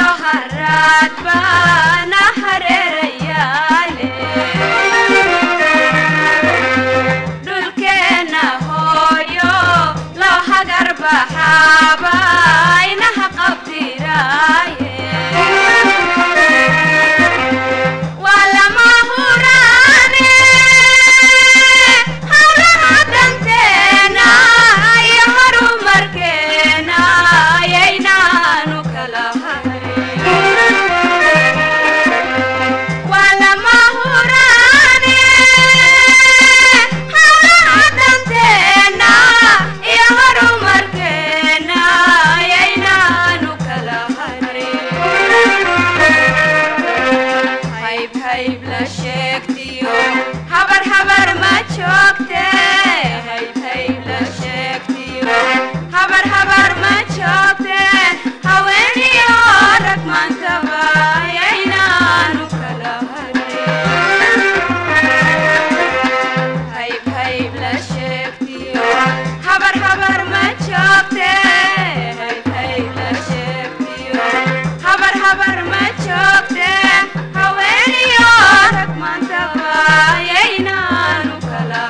iyo haraad baana hareerayaale dhulkeenna hooyo loo hagar baxaaba inaha qabtiraaye waa lama huraane hawlaha danteena iyo horumarkeena ayaynaanu kala hayn waa lama huraane hawlaha danteena iyo horumarkeena ayaynaanu kala hayn hayb hayb la sheegtiyo habar habar ma joogte hayb hayb la sheegtiyo habar habar ma joogte haweeniyo rag maantaba ayaynaanu kala hayn hayb hayb la sheegtiyo habar habar ma joogte hayb hayb la sheegtiyo habar habar ma joogte haweeniyo rag maantaba ayaynaanu kala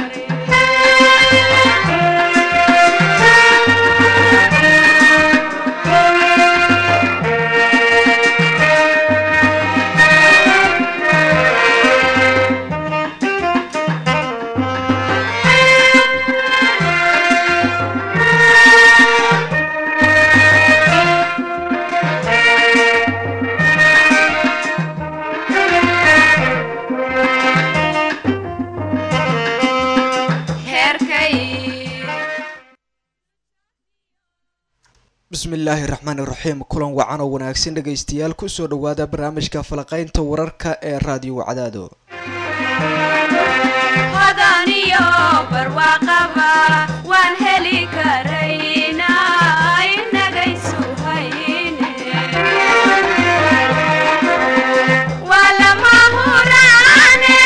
heerkay bismillaahi raxmaani raxiim kulan wacan oo wanaagsan dhegaystayaal kusoo dhowaada barnaamijka falaqaynta wararka ee raadiyo cadaado hodan iyo barwaaqaba waan heli karaynaa inagaysu hayne waa lama huraane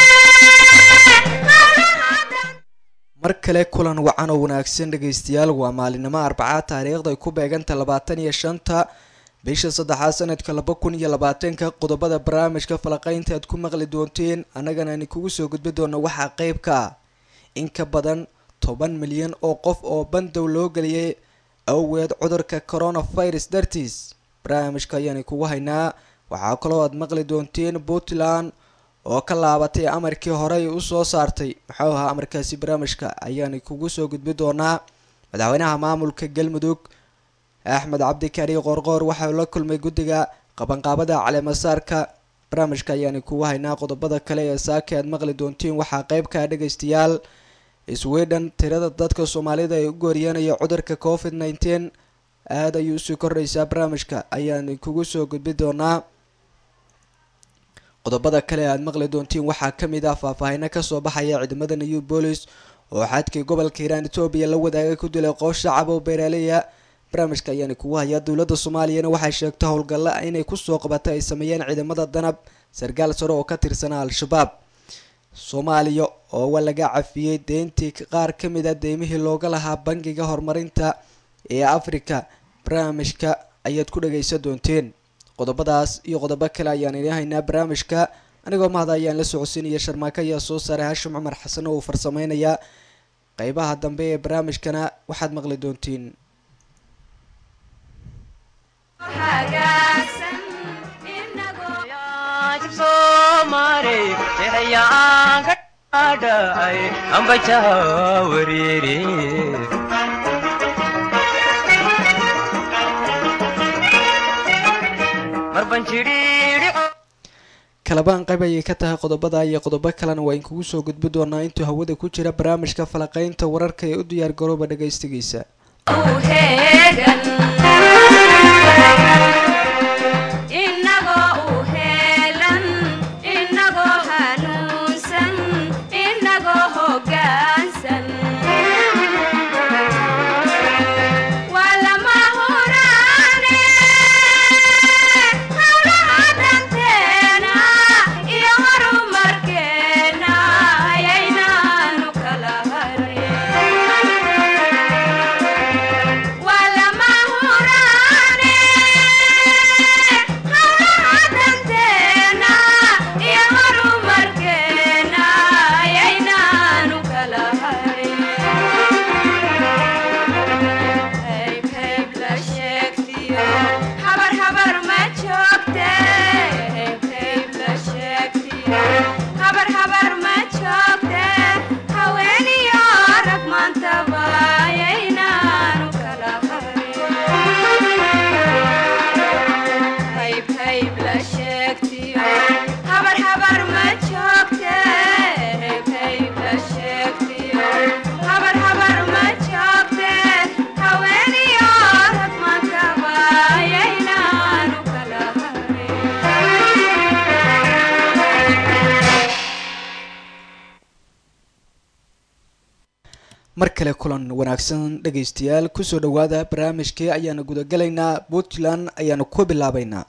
mar kale kulan wacan oo wanaagsan dhegaystayaal waa maalinimo arbaca taariikhda ay ku beeganta labaatan iyo shanta bisha saddexaad sanadka laba kun iyo labaatanka qodobada barnaamijka falaqaynta aad ku maqli doonteen annagana ani kugu soo gudbi doona waxaa qeyb ka ah in ka badan toban milyan oo qof oo bandow loo geliyay awgeed cudurka coronavirus dartiis barnaamijka ayaani kugu haynaa waxaa kaloo aad maqli doonteen puntland oo ka laabatay amarkii horey usoo saartay muxuu ahaa amarkaasi barnaamijka ayaani kugu soo gudbi doonaa madaxweynaha maamulka galmudug axmed cabdikari qoorqoor waxau la kulmay guddiga qabanqaabada caleemasaarka barnaamijka ayaani kugu haynaa qodobada kale ee saaka aad maqli doontiin waxaa qeyb ka ah dhegaystayaal sweden tirada dadka soomaalida ee u gooryeynaya cudurka covid nneteen aada ayuu usii kordhaysaa barnaamijka ayaani kugu soo gudbi doonaa qodobada kale aad maqli doontiin waxaa kamid ah faahfaahino kasoo baxaya ciidamada new bolis oo xadkii gobolka hiiraan etoobiya la wadaagay ku dilay qof shacab oo beeraaleya barnaamijka ayaani kugu hayaa dowladda soomaaliyana waxay sheegtay howlgalla inay kusoo qabatay ay sameeyeen ciidamada danab sarkaal sare oo ka tirsanaa al-shabaab soomaaliya oo waa laga cafiyey deyntii qaar kamid a deymihii looga lahaa bangiga horumarinta ee africa barnaamijka ayaad ku dhagaysan doonteen qodobadaas iyo qodobo kale ayaan idin haynaa barnaamijka anigoo mahada ayaan la socodsiinaya sharmaako ayaa soo saaray hashim cumar xasan oo uu farsameynayaa qeybaha dambe ee barnaamijkana waxaad maqli doontiin hagaagsan inagoo kalabaan qayb ayay ka tahay qodobada iyo qodobo kalena waa inkugu soo gudbi doonaa intuu hawada ku jira barnaamijka falaqeynta wararka ee u diyaar garooba dhagaystigiisa u heegan inagoo u heelan inagoo hanuunsan inagoo hoggaansan waa lama huraane hawlaha danteena iyo horumarkeena ayaynaanu kala harin waa lama sheegtiyo habar habar ma joogte hayb hayb la sheegtiyo habar habar ma joogte haweeniyo rag maantaba yaynaanu kala harin mar kale kulan wanaagsan dhegaystayaal kusoo dhawaada barnaamijkii ayaanu gudagalaynaa puntland ayaanu ku bilaabeynaa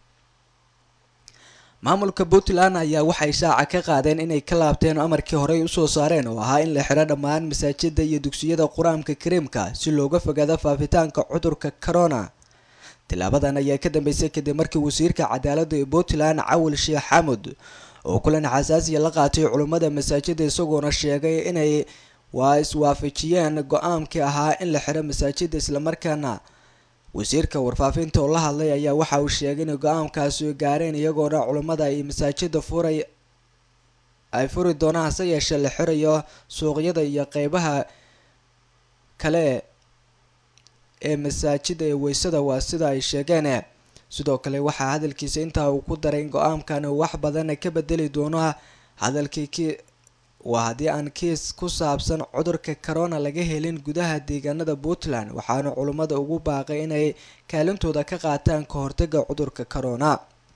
maamulka puntland ayaa waxay shaaca ka qaadeen inay ka laabteen amarkii horey usoo saareen oo ahaa in la xidho dhammaan masaajida iyo dugsiyada qur-aanka kariimka si looga fogaado faafitaanka cudurka corona tilaabadan ayaa ka dambeysay kadib markii wasiirka cadaalada ee puntland cawil sheekh xamud oo kulan xasaasiya la qaatay culummada masaajida isagoona sheegay inay waa iswaafajiyeen go-aankii ahaa in la xidho masaajida islamarkaana wasiirka warfaafinta oo la hadlay ayaa waxa uu sheegay inay go-aankaasi gaareen iyagoona culummada ay masaajida furay ay furi doonaan hase yeeshee la xirayo suuqyada iyo qeybaha kale ee masaajida ee weysada waa sida ay sheegeen sidoo kale waxaa hadalkiisa intaa uu ku daray in go-aankan uu wax badan ka bedeli doono hadalkii ki waa haddii aan kiis ku saabsan cudurka corona laga helin gudaha deegaanada puntland waxaana culummada ugu baaqay inay kaalintooda ka qaataan ka hortaga cudurka corona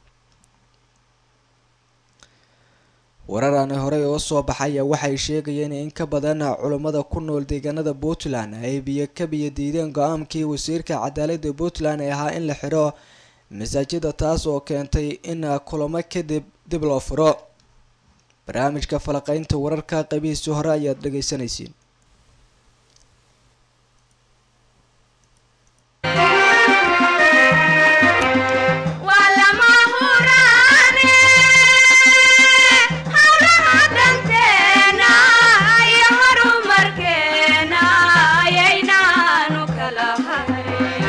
wararani horey oo soo baxaya waxay sheegayeen in ka badan culummada ku nool deegaanada puntland ay biyo ka biyo diideen go-aankii wasiirka cadaalada puntland ee ahaa in la xidho masaajida taas oo keentay in kulamo kadib dib loo furo barnaamijka falaqeynta wararka qeybihiisii hore ayaad dhegeysanaysiin waa lama huraane hawlaha danteena iyo horumarkeena ayaynaanu kala harin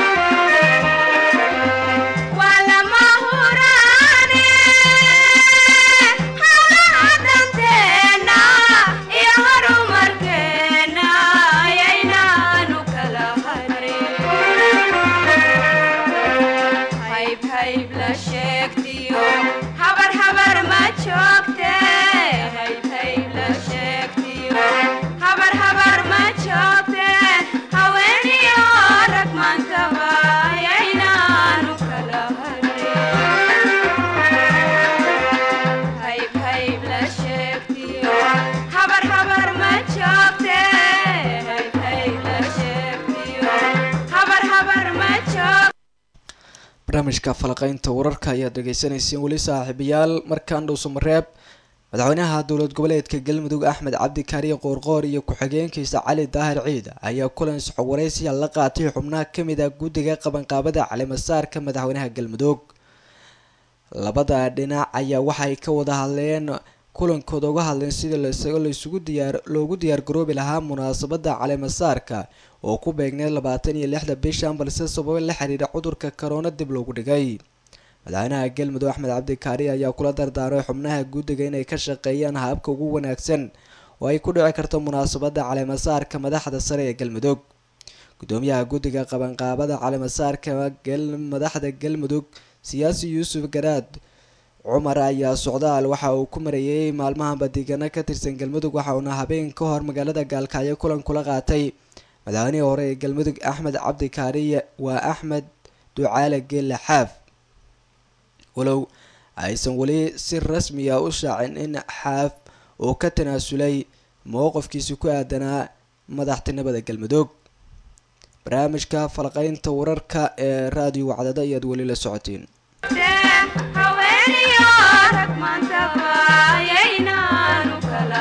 waa lama huraane hawlaha danteena iyo horumarkeena ayaynaanu kala harin hayb hayb la sheegtiyo habar habar ma joogte hayb hayb la sheegtiyo habar habar ma joogte haweeniyo rag maantaba yaynaanu kala harin hayb hayb la sheegtiyo habar habar ma joogte hayb hayb la sheegtiyo habar habar ma joogte barnaamijka falaqeynta wararka ayaad dhegeysaneyseen weli saaxiibayaal markaan dhowso mareeb madaxweynaha dowlad goboleedka galmudug axmed cabdi kaariye qoorqoor iyo ku-xigeenkiisa cali daahir ciid ayaa kulan isxogwaraysiya la qaatay xubnaha kamid ah guddiga qabanqaabada calimasaarka madaxweynaha galmudug labada dhinac ayaa waxay ka wada hadleen kulankooda uga hadleen sidii laisugu diyaar loogu diyaar garoobi lahaa munaasabada calimasaarka oo ku beegneed labaatan iyo lixda bishan balse sababo la xiriira cudurka corona dib loogu dhigay madaxweynaha galmudug axmed cabdi kaari ayaa kula dardaaray xubnaha guddiga inay ka shaqeeyaan habka ugu wanaagsan oo ay ku dhici karto munaasabada caleemasaarka madaxda sare ee galmudug gudoomiyaha guddiga qabanqaabada caleemasaarka madaxda galmudug siyaasi yuusuf garaad cumar ayaa socdaal waxa uu ku marayay maalmahanba deegaano ka tirsan galmudug waxa uuna habeen ka hor magaalada gaalkacyo kulan kula qaatay madaxweynihii hore ee galmudug axmed cabdi kaariye waa axmed ducaale geelle xaaf walow aysan weli si rasmiya u shaacin in xaaf uu ka tanaasulay mowqifkiisi ku aadanaa madaxtinimada galmudug barnaamijka falqeynta wararka ee raadiyo wacdada ayaad weli la socotiin haweeniyo rag maantaba yaynaanu kala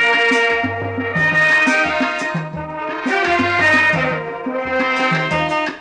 harin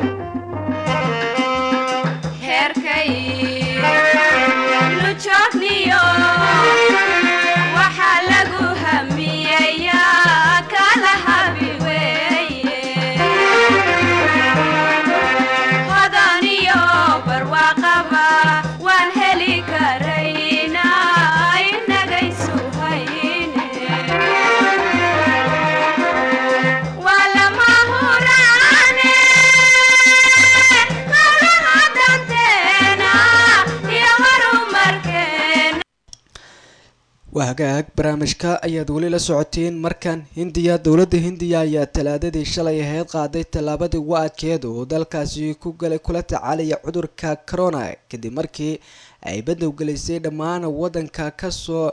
waa hagaag barnaamijka ayaad weli la socotiin markan hindiya dowladda hindiya ayaa talaadadii shalay ahayd qaaday tallaabadii ugu adkeed oo dalkaasi ku galay kula tacaalaya cudurka corona kadib markii ay badow gelisay dhammaan wadanka kasoo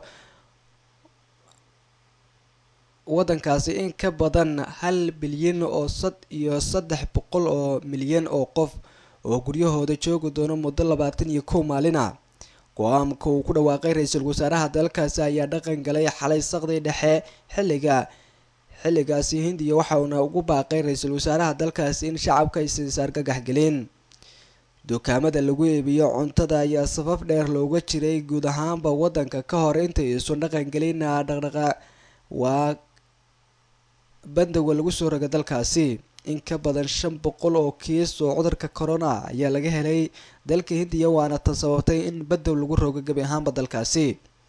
wadankaasi in ka badan hal bilyan oo sad iyo saddex boqol oo milyan oo qof oo guryahooda joogi doono muddo labaatan iyo kow maalin ah go-aamka uu ku dhawaaqay ra-iisul wasaaraha dalkaasi ayaa dhaqan galay xalay saqdii dhexe xilliga xilligaasi hindiya waxa uuna ugu baaqay ra-iisul wasaaraha dalkaasi in shacabka aysan isargagaxgelin dukaamada lagu iibiyo cuntada ayaa safaf dheer looga jiray guud ahaanba wadanka ka hor intay isu dhaqangelin dhaqdhaqa waa bandowga lagu soo roga dalkaasi in ka badan shan boqol oo kiis oo cudurka corona ayaa laga helay dalka hindiya waana tan sababtay in badow lagu rogo gebi ahaanba dalkaasi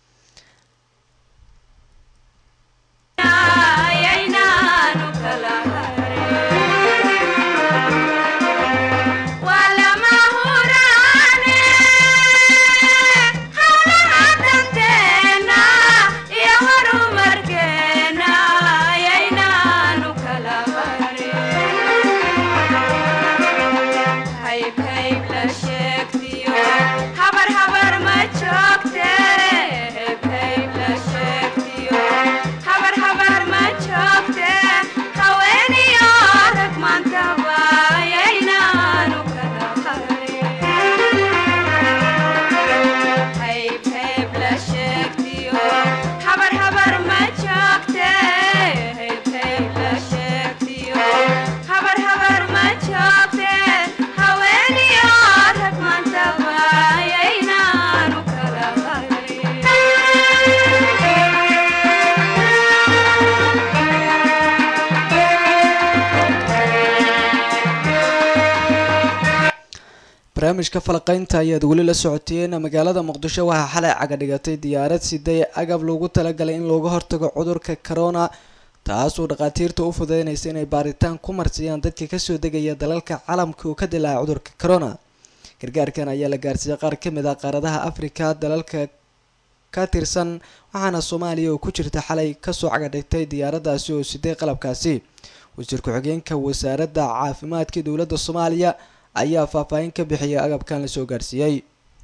barnaamijka falaqeynta ayaad weli la socoteen magaalada muqdisho waxaa xalay caga dhigatay diyaarad siday agab loogu talagalay in looga hortago cudurka corona taasoo dhakhaatiirta u fududeynaysa inay baaritaan ku marsiiyaan dadka kasoo degaya dalalka caalamka uu ka dilaaca cudurka corona gargaarkan ayaa la gaarsiiyey qaar kamid ah qaaradaha africa dalalka ka tirsan waxaana soomaaliya oo ku jirta xalay kasoo cagadhigtay diyaaradaasi oo siday qalabkaasi wasiir ku-xigeenka wasaaradda caafimaadka dowladda soomaaliya ayaa faahfaahin ka bixiyay agabkan lasoo gaarsiiyey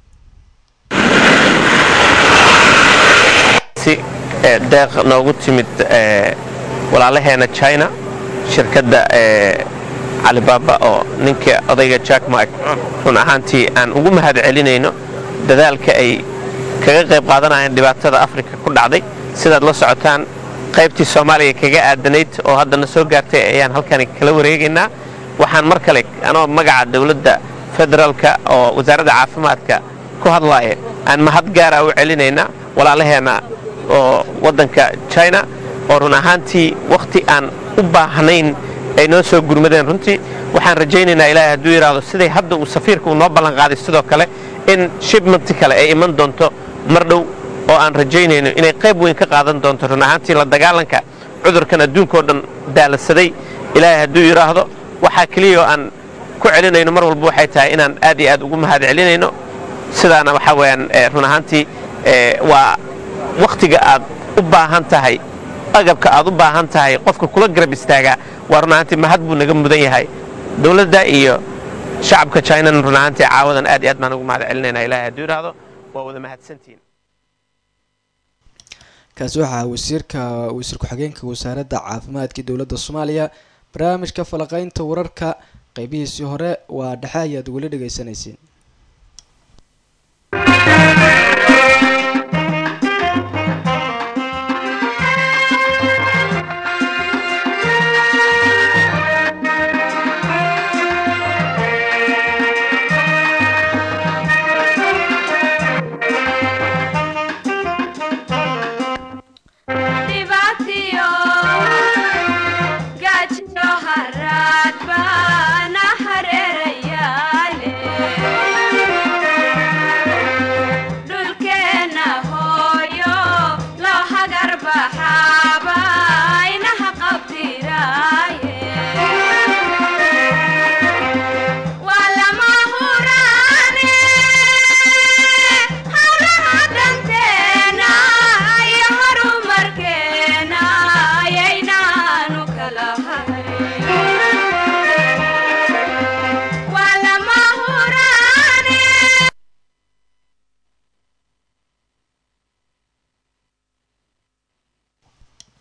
si deeq noogu timid walaalaheena china shirkadda calibaaba oo ninka odayga jack mark run ahaantii aan ugu mahad celinayno dadaalka ay kaga qayb qaadanayaan dhibaatada afrika ku dhacday sidaad la socotaan qaybtii soomaaliya kaga aadanayd oo haddana soo gaartay ayaan halkani kala wareegaynaa waxaan mar kale anoo magaca dowladda federaalka oo wasaaradda caafimaadka ku hadlaaya aan mahad gaara u celinaynaa walaalaheenna oo waddanka china oo run ahaantii wakhti aan u baahnayn ay noo soo gurmadeen runtii waxaan rajaynaynaa ilaahay hadduu yidhaahdo siday hadda uu safiirka uu noo ballanqaaday sidoo kale in shibmanti kale ay iman doonto mar dhow oo aan rajaynayno inay qayb weyn ka qaadan doonto run ahaantii la dagaalanka cudurkan adduunkao dhan daalasaday ilaahay hadduu yidhaahdo waxaa keliya oo aan ku celinayno mar walba waxay tahay inaan aad iyo aad ugu mahad celinayno sidaana waxaa weeyaan run ahaantii waa wakhtiga aad u baahan tahay agabka aad u baahan tahay qofka kula garab istaagaa waa run ahaantii mahad buu naga mudan yahay dowladda iyo shacabka chinana run ahaantii caawadan aad iyo aad baan ugu mahad celinaynaa ilahay hadduu yidhaahdo waa wada mahadsantihin kaasi waxaa wasiirka wasiir ku-xigeenka wasaaradda caafimaadka dowladda soomaaliya barnaamijka falaqeynta wararka qeybihiisii hore waa dhexe ayaad weli dhegeysanaysiin Gaajno haraad baana hareerayaale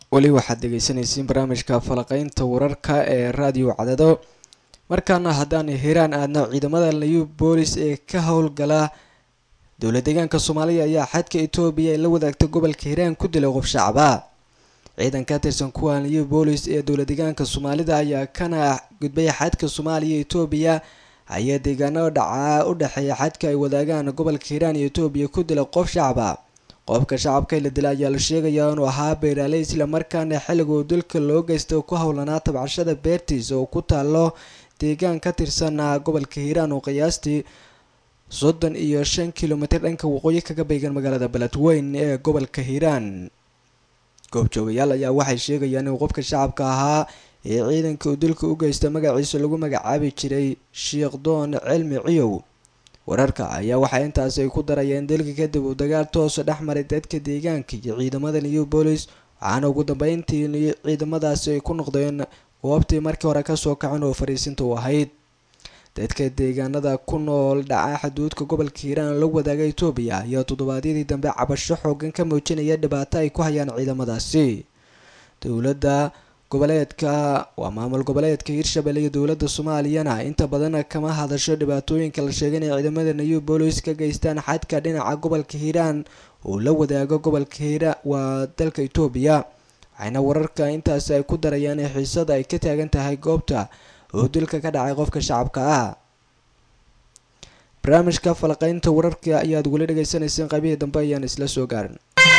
weli waxaad dhegeysanaysiin barnaamijka falaqeynta wararka ee raadiyo cadado markaana haddaan hiiraan aadno ciidamada new boolis ee ka howlgala dowla deegaanka soomaaliya ayaa xadka etoobiya ee la wadaagtay gobolka hiiraan ku dilay qof shacaba ciidan ka tirsan kuwa new boolis ee dowla deegaanka soomaalida ayaa kana gudbay xadka soomaaliya etoobiya ayaa deegaano dhacaa u dhexeeya xadka ay wadaagaan gobolka hiiraan iyo etoobiya ku dilay qof shacaba qofka shacabka la dilay ayaa la sheegayaa inuu ahaa beeraaley islamarkaana xilliga uu dilka loo geystay ku howlanaa tabcashada beertiis oo ku taalo deegaan ka tirsan gobolka hiiraan oo qiyaastii soddon iyo shan kilomitr dhanka waqooyi kaga beegan magaalada beledweyn ee gobolka hiiraan goobjoogayaal ayaa waxay sheegayaan inuu qofka shacabka ahaa ee ciidanka uu dilka u geystay magaciisa lagu magacaabi jiray sheekh doon cilmi ciyow wararka ayaa waxaa intaasi ay ku darayeen dilka kadib uu dagaal toosa dhex maray dadka deegaanka iyo ciidamada new bolis waxaana ugu dambeyntii ciidamadaasi ay ku noqdeen goobtii markii hore kasoo kacan oo fariisinta u ahayd dadka deegaanada ku nool dhaca xuduudka gobolka hiiraan la wadaaga etoobiya ayaa toddobaadyadii dambe cabasho xoogan ka muujinaya dhibaato ay ku hayaan ciidamadaasi dowladda goboleedka waa maamul goboleedka hiirshabelle iyo dowladda soomaaliyana inta badan kama hadasho dhibaatooyinka la sheegay inay ciidamada new bolis ka geystaan xadka dhinaca gobolka hiiraan oo la wadaago gobolka hiira waa dalka etoobiya waxayna wararka intaasi ay ku darayaan in xiisada ay ka taagan tahay goobta oo dilka ka dhacay qofka shacabka ah barnaamijka falaqeynta wararka ayaad weli dhagaysanayseen qaybihii dambe ayaan isla soo gaarin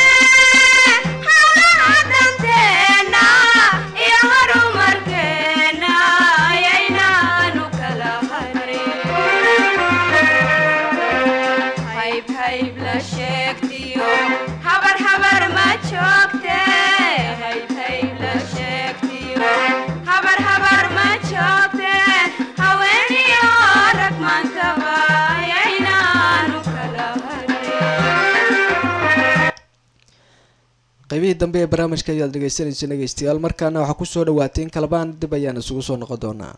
danteena iyo horumarkeena ayaynaanu kala harin hayb hayb la sheegtiyo habar habar ma joogte hayb hayb la sheegtiyo habar habar ma joogte haweeniyo rag maantaba ayaynaanu kala harin qaybihii dambe ee barnaamijka ayaad dhegeysanaysa dhegeystayaal markaana waxaa kusoo dhawaateen kalabaan dib ayaan isugu soo noqon doonaa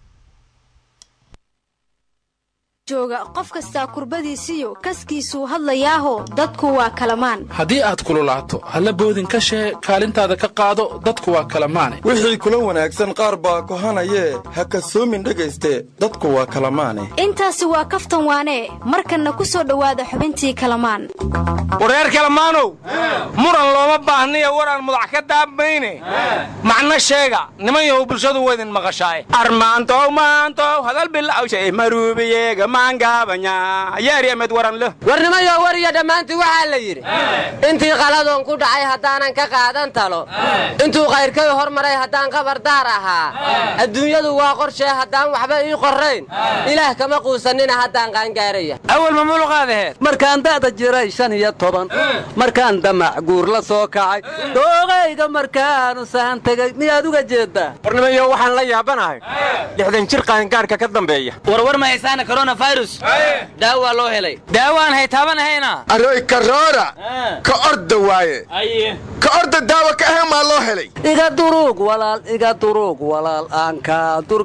jooga qof kastaa kurbadiisiyo kaskiisuu hadlayaaho dadku waa kalamaan haddii aad kululaato halla boodin ka shee kaalintaada ka qaado dadku waa kala maane wixii kula wanaagsan qaar baa kohanayee ha kasoomin dhegayste dadku waa kala maane intaasi waa kaftan waanee markanna ku soo dhowaada xubintii kalamaan wareer kalamaanow muran looma baahniyo waraan mudax ka daabayne macno sheega niman yahow bulshadu waydin maqashaaye armaantow maantow hadal bilawshay maruubiyeega maangaabanya yeeryamed waran leh warnimayo wariya dhammaantii waxaa la yidhi intii qaladoon ku dhacay haddaanan ka qaadan talo intuu kayrkay hormaray haddaan qabardaar ahaa adduunyadu waa qorshee haddaan waxba ii qorrayn ilaah kama quusanina haddaan qaangaaraya awal ma muluqaadaheed markaan da'da jiray shan iyo toban markaan damac guur la soo kacay doogayga markaanu sahan tegay miyaad uga jeeddaa warnimayo waxaan la yaabanahay lixdan jir qaangaarhka ka dambeeya warwar ma haysaana coronavirus daawaa loo helay daawaan haytaabanahayna aroy karoora ka orda waaye ka orda daawa ka ahan maa loo helay iga duruug walaal iga duruug walaal aanka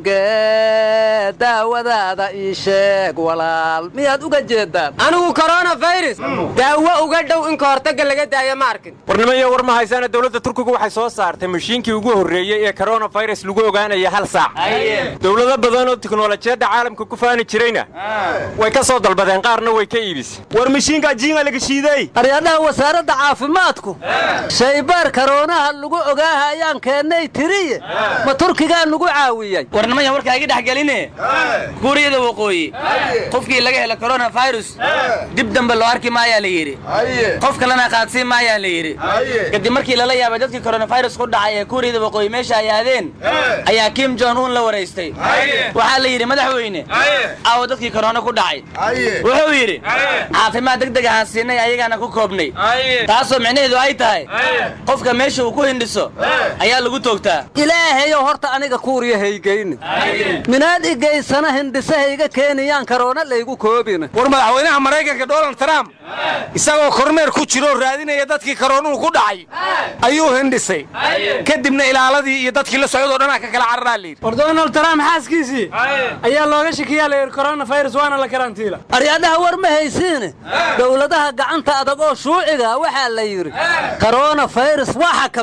durgee daawadaada ii sheeg walaal miyaad uga jeeddaan anigu koronafayras daawo uga dhow in ka hortagga laga daayo ma arkin warnimayo war ma haysaana dowladda turkigu waxay soo saartay mashiinkii ugu horreeyey ee koronafayras lagu ogaanaya hal saac dowlado badan oo tiknolojiyadda caalamka ku faani jirayna way ka soo dalbadeen qaarna way ka iibisay war mashiinka jiinga laga shiiday aryadhaha wasaaradda caafimaadku shaybaar karoonaha lagu ogaaha ayaan keennay tiriye ma turkigaa nagu caawiyey warnimaya warkaa iga dhex geline kuuriyada waqooyi qofkii laga helo coronavirus dib dambe loo arki maayaa la yidhi qof kalena qaadsiin maayaa la yidhi kadib markii lala yaabay dadkii coronavirus ku dhacay ee kuuriyada waqooyi meesha ay aadeen ayaa kim jon un la waraystay waxaa la yidhi madaxweyne aawo dadkii korona ku dhacay wuxuu yidhi caafimaad degdeg ahaan siinay ayagaana ku koobnay taasoo micnaheedu ay tahay qofka meesha uu ku hindhiso ayaa lagu toogtaa ilaahayow horta aniga kuuriya haygayni minaad igaysana hindhisahayga keeniyaan karoona laygu koobina war madaxweynaha maraykanka donald trump isagoo kormeer ku jiroo raadinaya dadkii karoonuhu ku dhacay ayuu hindhisay kadibna ilaaladii iyo dadkii la socdoo dhanaa ka kala cararaa layidhi war donald trump xaaskiisii ayaa looga shakiyaa la yidhi coronavirus waana la karantiila aryadhaha war ma haysiine dowladaha gacanta adag oo shuuciga waxaa la yidhi korona fayrus waa xakameeyeen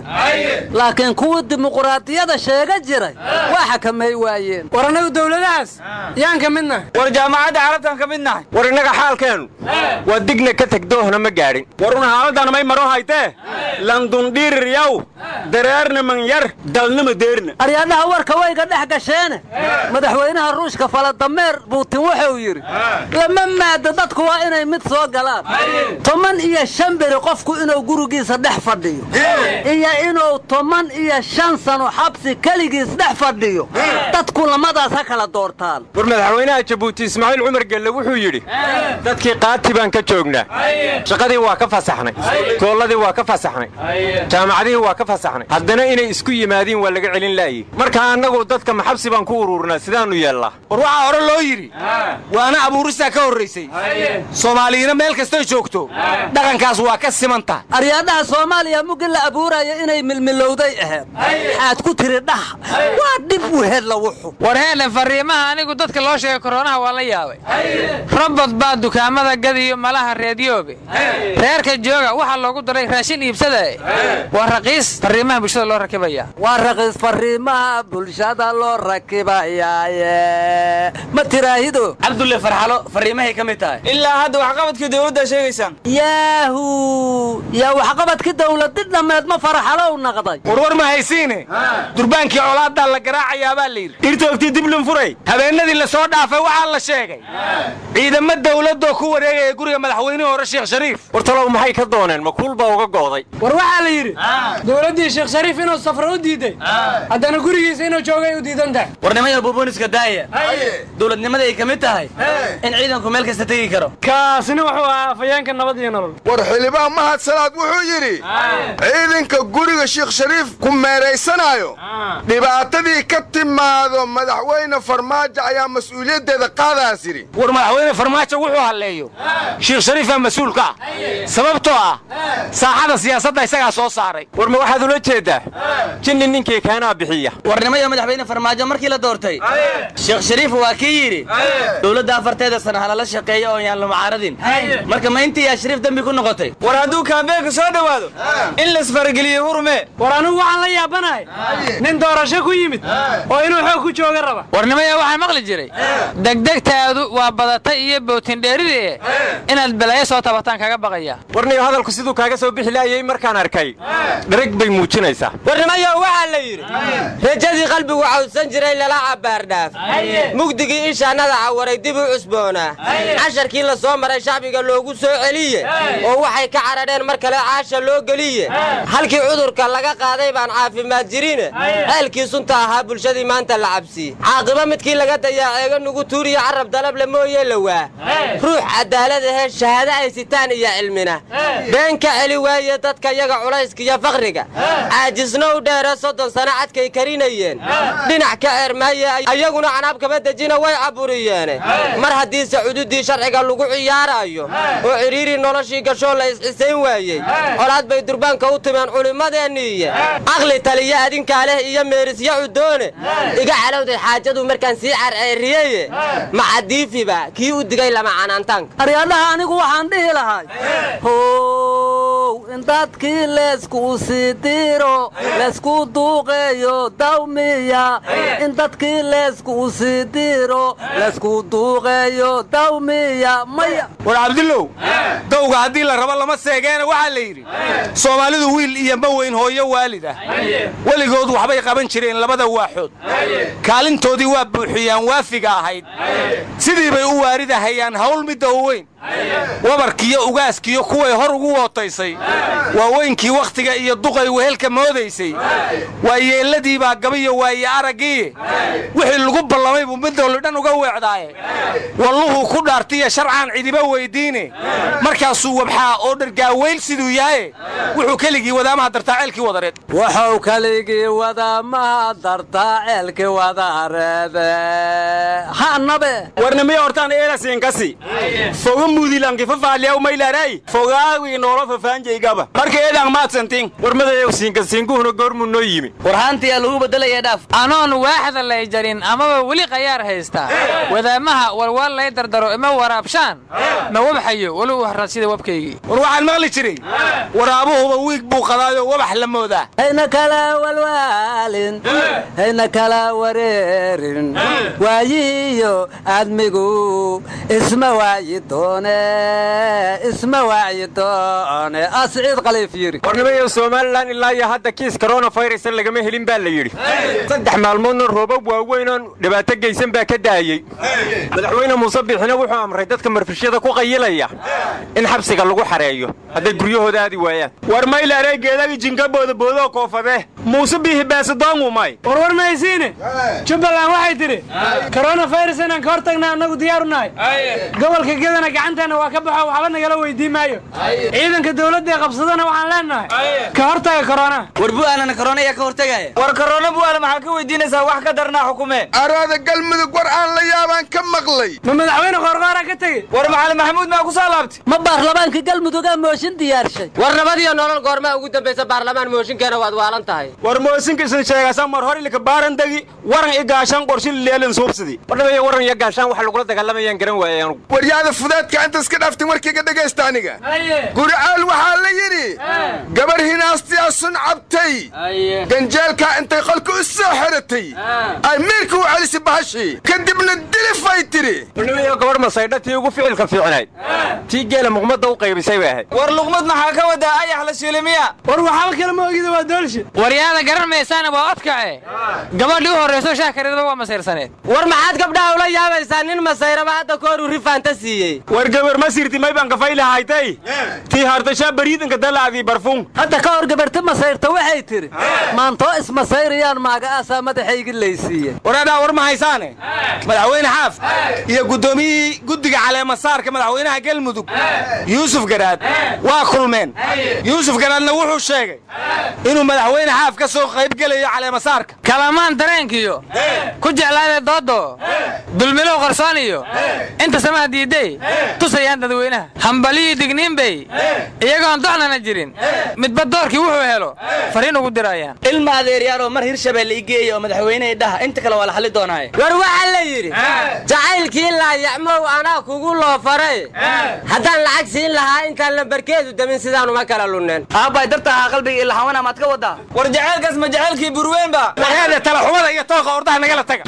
laakiin kuwii dimuquraadiyada sheega jiray waa xakamay waayeen war annagu dowladahaas yaan ka midnahay war jaamacadda carabtaan ka mid nahay war innaga xaalkeennu waa digna ka teg doohna ma gaadhin waruna haaladan may maro haytee landundhiirir yaw dareerna manyar dalnama deerna aryaadhaha warka wayga dhex gasheene madaxweynaha ruushka faladameer buutin wuxuu yidhi lama maado dadku waa inay mid soo galaan toban iyo shan beri qofku inuu gurigiisa dhex fadhiyo iyo inuu toban iyo shan sano xabsi keligiis dhex fadhiyo dadku lamadaas ha kala doortaan war madaxweynaha jabuuti ismaaciil cumar gelle wuxuu yidhi dadkii qaati baan ka joognaa shaqadii waa ka fasaxnay goolladii waa ka fasaxnay jaamacadihii waa ka fasaxnay haddana inay isku yimaadiin waa laga celin laayi marka annagu dadka maxabsi baan ku uruurnaa sidaannu yeellaa war waxaa hore loo yidhi waana abuuristaa ka horraysay soomaaliyina meel kastay joogto dhaqankaas waa ka siman tahay aryaadhaha soomaaliya muggi la abuuraya inay milmilowday aheed maxaad ku tiri dhah waa dhib wehedla wuxu war heelen fariimaha anigu dadka loo sheegay koronaha waa la yaabay robot baa dukaamada gadiyo malaha reediyoobe reerka jooga waxaa loogu daray raashin iibsada waa raqiis fariimaha bulshada loo rakibaya waa raqiis fariimaha bulshada loo rakibayaaye ma tiraahido cabdulle farxalo fariimahay ka mid tahay ilaa hadda waxqabadkii dowladda sheegaysaan yaahu yaa waxqabadki dawladi dhammeed ma farxalow naqday warwar ma haysiine durbaankii colaadaa la garaacayaa baa la yidhi irtoogtii diblin furay habeenadii la soo dhaafay waxaa la sheegay ciidamo dawladoo ku wareegaya guriga madaxweynihii hore sheekh shariif war talow maxay ka dooneen makuul baa uga go'day war waxaa la yidhi dowladdii sheekh shariif inuu safro u diiday haddana gurigiisa inuu joogay u diidan tahay warnimada buubuniska daaya dowladnimada ay ka mid tahay in ciidanku meel kasta tegi karo kaasina wuxuu ahaa afayeenka nabad iyo nolol war xildhibaan mahad salaad wuxuu yidhi ciidanka guriga sheekh shariif ku meeraysanaayo dhibaatadii ka timaado madaxweyne farmaajo ayaa mas-uuliyaddeeda qaadaas yidhi war madaxweyne farmaajo wuxuu halleeyo sheekh shariifaa mas-uul ka ah sababtoo ah saaxada siyaasadda isagaa soo saaray war ma waxaad ula jeeddaa jinni ninkii keenaa bixiya warnimada madaxweyne farmaajo markii la doortay sheekh shariif waa kii yidhi dowladda afarteeda sana halala shaqeeya oon yaan la mucaaradin marka ma intii yaa shariif dembi ku noqotay war hadduu kaambeynka soo dhowaado in laisfarageliyo hurume war anigu waxaan la yaabanahay nin doorasho ku yimid oo inuu xoog ku jooga raba warnimaya waxaan maqli jiray degdegtaadu waa badatay iyo bootindheeridee inaad balaayo soo tabataan kaga baqaya warniyo hadalku siduu kaaga soo bixi laayay markaan arkay dharag bay muujinaysaa warnimayo waxaa la yidhi rajadii qalbigu cawdsan jiray lala cabbaardhaaf mugdigii ishaannada cawaray dib u cusboonaa casharkii la soo maray shacbiga loogu soo celiye oo waxay ka cararheen mar kale caasha loo geliye halkii cudurka laga qaaday baan caafimaad jirine ceelkii sunta ahaa bulshadii maanta la cabsiye caaqibo midkii laga dayaaceega nugu tuuriya carab dalable mooye la waa ruux cadaalad ahee shahaado ay sitaan iyo cilmina been ka celi waaye dadka yaga culayska iyo fakriga caajisna u dheere soddon sano cadkay karinayeen dhinac ka eermaaye ayaguna canaab kaba dejina way caburiyeene mar haddiise cududii sharciga lagu ciyaarayo oo cidhiiri noloshii gashoo la isxisayn waayey colaad bay durbaanka u timeen culimmadeenniiye caqli taliya adinkaa leh iyo meerisya cudoone iga calowday xaajadu markaan sii carceeriyeye macadiifiba kii u digay lama canaantaanka aryaadhaha anigu waxaan dhihi lahay how in dadkii leysku sii diro leysku duuqeeyo dawmiya in dadkii leysku sii diro leysku duuqeeyo dawmiya maya war cabdillow dawga haddii la rabo lama seegeena waxaa la yidhi soomaalidu wiil iyo ma weyn hooyo waalid ah weligood waxbay qaban jireen labada waaxood kaalintoodii waa buuxiyaan waafiga ahayd sidii bay u waaridahayaan hawl midda u weyn wabarkiyo ugaaskiyo kuway hor ugu wootaysay waaweynkii wakhtiga iyo duqay wehelka moodaysay waa yeelladii baa gabiyo waaye araggii wixii lagu ballamay buu midowli dhan uga weecdaaye walluhuu ku dhaartiya sharcaan cidiba weyddiine markaasuu wabxaa oo dhargaaweyl siduu yahaye wuxuu keligii wadaamaha dartaa ceelkii wadareed wuxuu kaligii wadaamaha dartaa ceelkii wadareede hanabe warnimiyo hortaan eelasiinkasi fogu mudilanki fafaaliyaw maylaray fogaawii noolo fafaanjaygaba marka eedaan maadsantin warmadayow siinkasinkuhuna goormuu noo yimi war haantiyaa lagu bedelaya dhaaf anoon waaxda lay jarin amaba weli qayaar haysta wadaamaha walwal lay dardaro ima waraabshaan ma wabxayo weli u harra sida wabkaygii war waxaan maqli jiray waraabuhuba wiig buu qadaayoo wabax la moodaa hayna kala walwaalin hayna kala wareerin waayihiyo aadmigu isma waayi doone isma waayi doone asciid qaliif yiri warnimayo somalilan ilaa iyo hadda kiis coronavirus lagama helin baa la yidhi saddex maalmoodna roobab waaweyn oon dhibaato geysan baa ka daayey madaxweyne muuse biixina wuxuu amray dadka marfishyada ku qayilaya in xabsiga lagu xareeyo hadday guryahooda aadi waayaan war maylaarey geedagii jinka boodaboodo koofade muuse biixi baasadoongu may warwar mahaysiine jubbaland waxay tidhi koronafirus inaan ka hor tagna annagu diyaaru nahay gobolka gedana gacanteenna waa ka baxo waxba nagala weydii maayo ciidanka dowladda ee qabsadana waxaan leenahay ka hortaga korona war bu'aalana korona ayaa ka hortagaya war korona bu'aala maxaa ka weydiinaysaa wax ka darnaa xukume araada galmudug war aan la yaabaan ka maqlay ma madaxweyne qoorqoora ka tegey war macalin maxamuud maa ku soo laabtay ma baarlamaanka galmudugaa mooshin diyaarshay war nabadiyo nolol goormaa ugu dambaysa baarlamaan mooshinkeena waad waalan tahay war moosinkiisan sheegasa mar hor ilika baarandagi waran i gaashaan qorshi leelin suubsidi warnimaya waran iyo gaashaan waxa lagula dagaalamayaan garan waayay anugu waryaada fudaadka inta iska dhaaftin warkayga dhegaysta aniga guricaal waxaa la yidhi gabar hinaastiyaa sun cabtay ganjeelkaa intay qolka u soo xiratay ay miirka u celisay bahashii kadibna dilifay tidhi warnimaya gabar masaydha tii ugu ficilka fiicnayd tii geela muqmadda u qaybisay bay ahayd war luqmad maxaa ka wadaa ayax la shiilimiya war waxba kale ma ogida waa doolshi waryaada garan maysaana waa odkace gabadhii u horrayso shaakaridaba waa masayrsaneed war maxaad gabdhaha ula yaabaysaa nin masayraba hadda ka hor uu rifaanta siiyey war gabar ma sirti may baan kafaylahaaytay tii hartashaa bariidanka dalaadii barfuun hadda ka hor gabarti masayrta waxay tidhi maantoo ismasayrayaan maaga aasaa madaxaygi laysiiye waraadhaa war ma haysaane madaxweyne xaaf iyo guddoomiyihii guddiga caleemasaarka madaxweynaha galmudug yuusuf garaad waa kulmeen yuusuf garaadna wuxuu sheegay inuu madaxweyne xaaf ka soo qaybgelayo caleemasaarka kalamaan dareenkiyo ku jeclaadee doodo dulmilow qarsoon iyo inta samaha diidday tusayaan dadweynaha hambaliyii digniinbay iyagoon docnana jirin midba doorkii wuxuu helo fariin ugu dirayaan ilma adeeryaaroo mar hirshabeelle igeeya oo madaxweynehay dhaha inta kale waa la xalli doonaaye war waxaa la yidhi jacaylkii laayacmow anaa kugu loo faray haddaan lacag siin lahaa intaan lambarkeedu damin sidaan uma kala lunneen aabbay darta ahaa qalbiga ilahawana maad ka wadaa war jacaylkaas ma jacaylkii burweynba waxyaada talaxumada iyo tooqa ordaha nagala taga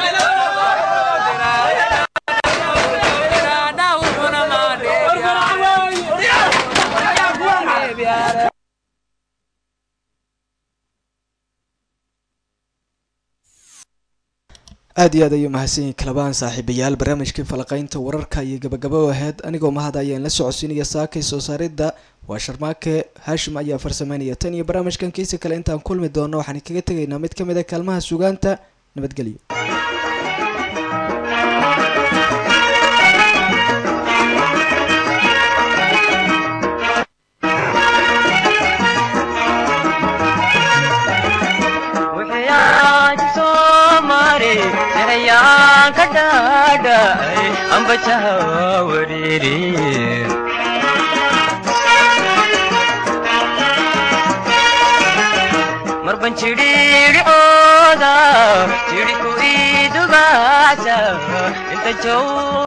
aad iyo aad ayuu mahadsanyihin kalabaan saaxiibayaal barnaamijkii falaqaynta wararka iyo gabagabo aheyd anigoo mahad ayaan la socodsiinaya saakay soo saaridda waa sharmaake haashim ayaa farsameynaya tan iyo barnaamijkan kiisa kale intaan kulmi doono waxaan kaga tegaynaa mid ka mid a kaalmaha sugaanta nabadgelyo marban jidhiidhicooda jidhku idugaasa inta jow